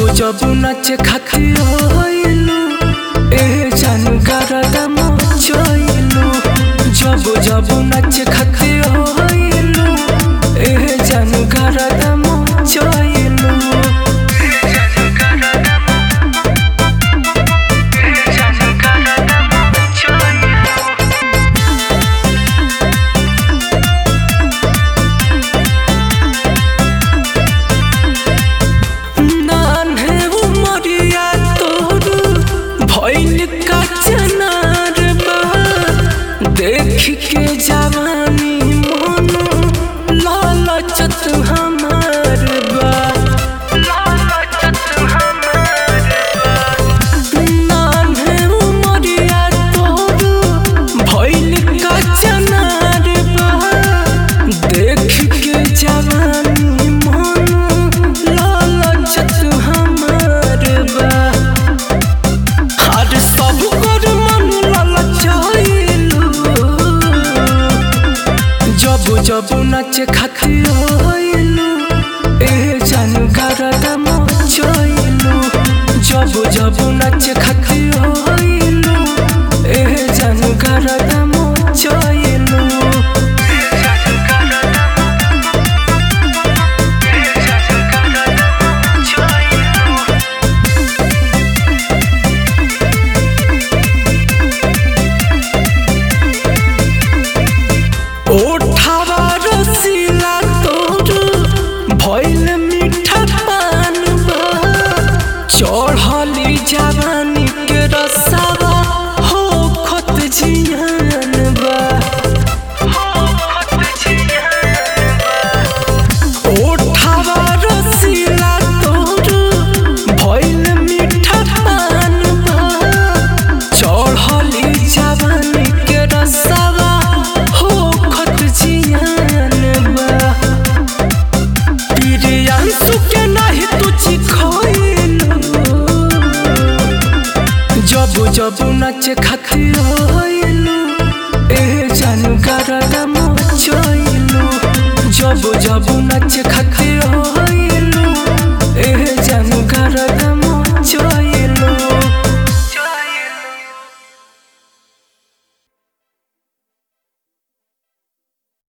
जब नाचे खातिर होइलू ए जानू गरदा मचइलू जब जब नाचे खातिर होइलू ए जानू गरदा मचइलू नान्हे उमरिया तोर भइल का चनार बा देख के जवानी मन लालचत हमार बा नान्हे उमरिया तोर भइल का चनार बा देख के जवानी मन लालचत हमार बा हर सब कर मन लालचाइलू जब जब नाचे खातिर होइलू ए जानू गरदा मचइलू जब जब नाचे खातिर होइलू ए जानू गरदा मचइलू ओठावा रसीला तोर भइल मीठा पान बा चढ़ली जवानी के रसावा हो खत जियान बा ओठावा रसीला तोर भइल मीठा पान बा चढ़ली जवानी के रसावा हो खत जियान बा प्रियांशु के नाही तू चिखइलू जब जब नाचे खातिर होइलू ए जानू